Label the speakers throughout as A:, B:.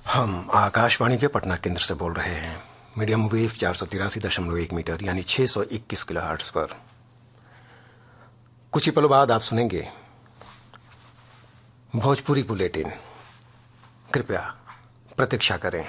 A: हम आकाशवाणी के पटना केंद्र से बोल रहे हैं मीडियम वेव चार सौ तिरासी दशमलव एक मीटर यानी छह सौ इक्कीस किलो हर्ट्स पर कुछ ही पलों बाद आप सुनेंगे भोजपुरी बुलेटिन कृपया प्रतीक्षा करें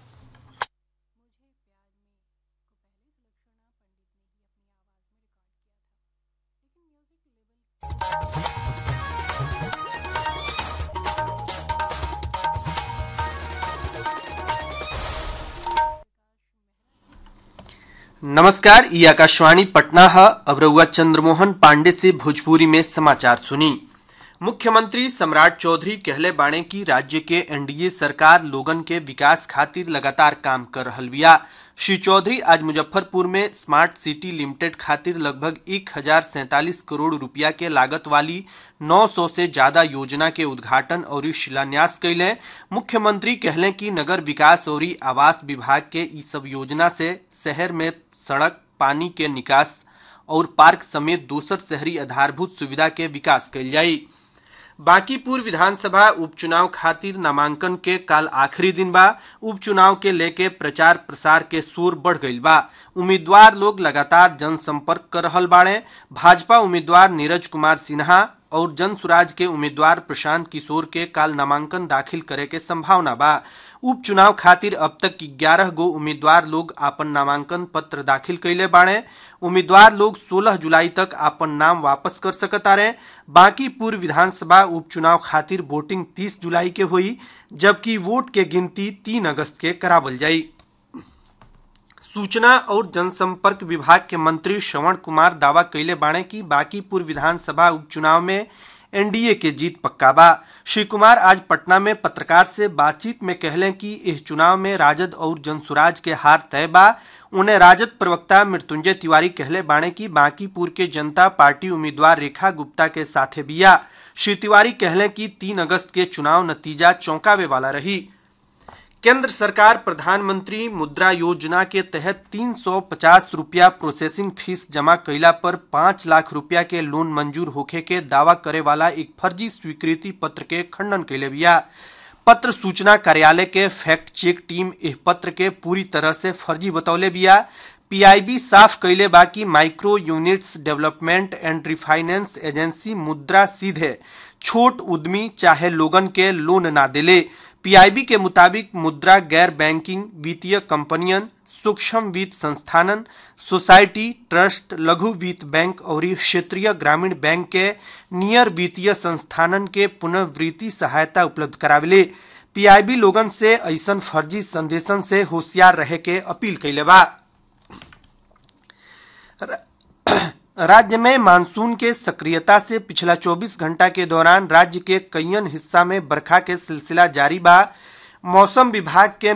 B: नमस्कार ये आकाशवाणी पटना है अब रउआ चंद्रमोहन पांडे से भोजपुरी में समाचार सुनी मुख्यमंत्री सम्राट चौधरी कहले बाणे की राज्य के एनडीए सरकार लोगन के विकास खातिर लगातार काम कर रहल बिया श्री चौधरी आज मुजफ्फरपुर में स्मार्ट सिटी लिमिटेड खातिर लगभग एक हजार सैतालीस करोड़ रुपया के लागत वाली 900 से ज्यादा योजना के उद्घाटन और शिलान्यास कैले मुख्यमंत्री कहले कि नगर विकास और आवास विभाग के ई सब योजना से शहर में सड़क पानी के निकास और पार्क समेत दोसर शहरी आधारभूत सुविधा के विकास कैल जाई बांकीपुर विधानसभा उपचुनाव खातिर नामांकन के काल आखिरी दिन बा उपचुनाव के लेके प्रचार प्रसार के शोर बढ़ गईल बा उम्मीदवार लोग लगातार जनसंपर्क कर रहल बाड़े भाजपा उम्मीदवार नीरज कुमार सिन्हा और जन सुराज के उम्मीदवार प्रशांत किशोर के काल नामांकन दाखिल करे के संभावना बा उपचुनाव खातिर अब तक ग्यारह गो उम्मीदवार लोग आपन नामांकन पत्र दाखिल कैले बाड़े उम्मीदवार लोग 16 जुलाई तक आपन नाम वापस कर सकता रहे बाकी पूर्व विधानसभा उपचुनाव खातिर वोटिंग 30 जुलाई के हुई जबकि वोट के गिनती 3 अगस्त के करावल जाई सूचना और जनसंपर्क विभाग के मंत्री श्रवण कुमार दावा कैले बाणे की बाकीपुर विधानसभा उपचुनाव में एनडीए के जीत पक्का बा श्री कुमार आज पटना में पत्रकार से बातचीत में कहले कि इस चुनाव में राजद और जनसुराज के हार तय बा उन्हें राजद प्रवक्ता मृत्युंजय तिवारी कहले बाणे की बांकीपुर के जनता पार्टी उम्मीदवार रेखा गुप्ता के साथे बिया श्री तिवारी कहले कि तीन अगस्त के चुनाव नतीजा चौंकावे वाला रही केंद्र सरकार प्रधानमंत्री मुद्रा योजना के तहत 350 रुपया प्रोसेसिंग फीस जमा कैला पर 5 लाख रुपया के लोन मंजूर होखे के दावा करे वाला एक फर्जी स्वीकृति पत्र के खंडन कैले बिया पत्र सूचना कार्यालय के फैक्ट चेक टीम इस पत्र के पूरी तरह से फर्जी बतौले बिया पीआईबी साफ कैले बा कि micro units development and refinance agency Mudra सीधे छोट उद्यमी चाहे लोगन के लोन ना दिले पीआईबी के मुताबिक मुद्रा गैर बैंकिंग वित्तीय कंपनियन सूक्ष्म वित्त संस्थानन सोसाइटी ट्रस्ट लघु वित्त बैंक और क्षेत्रीय ग्रामीण बैंक के नियर वित्तीय संस्थानन के पुनर्वृत्ति सहायता उपलब्ध करावेले पीआईबी लोगन से ऐसन फर्जी संदेशन से होशियार रहे के अपील कैले बा राज्य में मानसून के सक्रियता से पिछला 24 घंटा के दौरान राज्य के कईयन हिस्सा में बरखा के सिलसिला जारी बा मौसम विभाग के